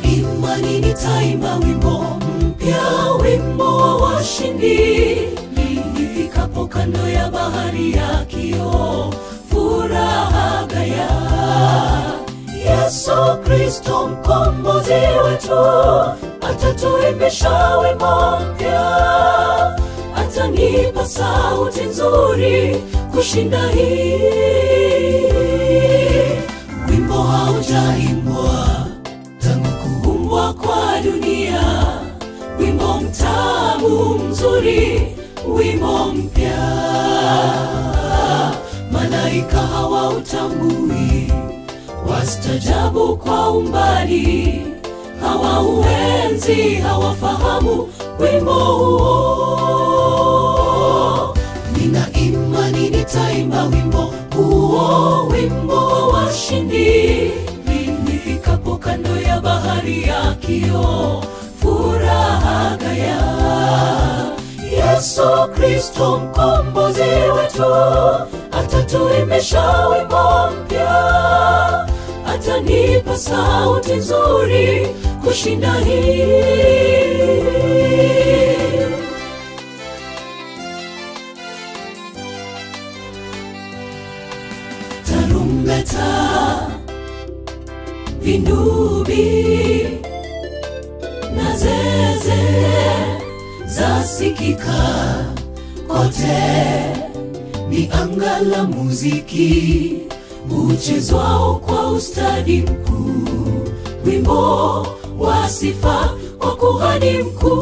imani nitaimba wimbo mpya, wimbo wa washindi. Nifikapo kando ya bahari ya kioo, furaha gaya. Yesu Kristo mkombozi wetu, atatuimbisha wimbo mpya, atanipa sauti nzuri kushinda hii. Wimbo haujaimbwa tangu kuumbwa kwa dunia, wimbo mtamu mzuri, wimbo mpya. Malaika hawautambui, wastajabu kwa umbali, hawauenzi, hawafahamu wimbo huo. Nina imani nitaimba wimbo huo, wimbo wa washindi. Nifikapo kando ya bahari ya kioo, furaha gaya. Yesu Kristo mkombozi wetu, atatuimbisha wimbo mpya, atanipa sauti nzuri kushinda hii. tarumbeta, vindubi na zeze zasikika kote, ni anga la muziki uchezwao kwa ustadi mkuu, wimbo wa sifa kwa kuhani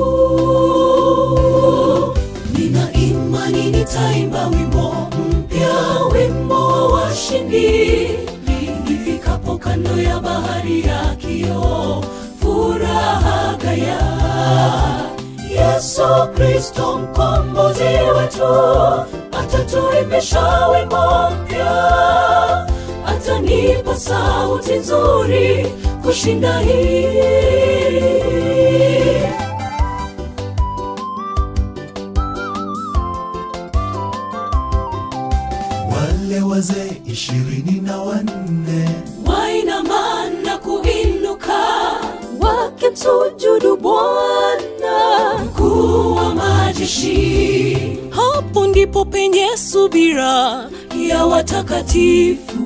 mkuu. Nina imani nitaimba wimbo mpya, wimbo wa washindi. Nifikapo kando ya bahari ya kioo, furaha gaya. Yesu Kristo mkombozi wetu, atatuimbisha wimbo mpya, atanipa sauti nzuri kushinda hii. wale wazee ishirini na wanne wainama na kuinuka wakimsujudu Bwana mkuu wa majeshi. Hapo ndipo penye subira ya watakatifu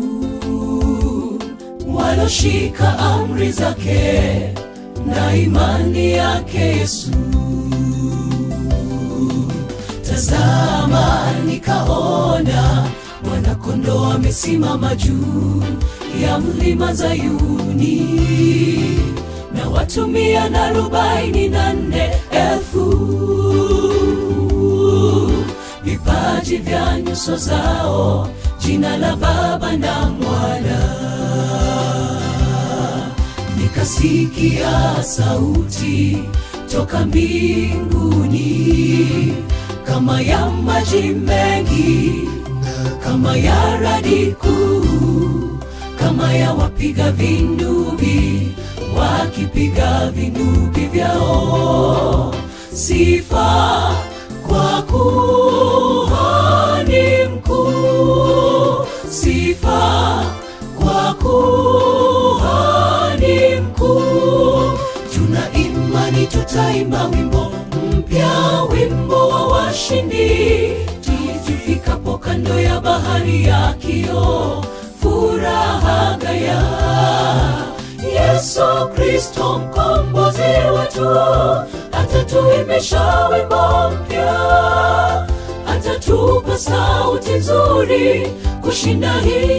waloshika amri zake na imani yake Yesu. Tazama, nikaona mwana-kondoo amesimama juu ya mlima Zayuni, na watu mia na arobaini na nne elfu vipaji vya nyuso zao, jina la Baba na Mwana. Nikasikia sauti toka mbinguni kama ya maji mengi, kama ya radi kuu, kama ya wapiga vindubi wakipiga vindubi vyao. Sifa kwa kuhani mkuu, sifa kwa kuhani mkuu. Tuna imani tutaimba wimbo mpya, wimbo wa washindi, tufikapo kando ya bahari ya kioo, furaha gaya. Yesu Kristo mkombozi wetu, atatuimbisha wimbo mpya, atatupa sauti nzuri kushinda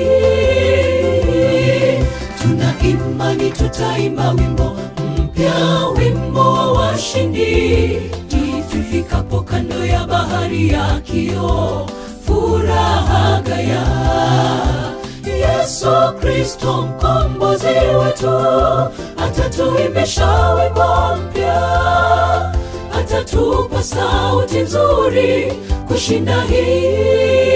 hii. Tuna imani tutaimba wimbo mpya, wimbo wa washindi, tufikapo kando ya bahari ya kioo, furaha gaya. Yesu Kristo mkombozi wetu, atatuimbisha wimbo mpya, atatupa sauti nzuri kushinda hii.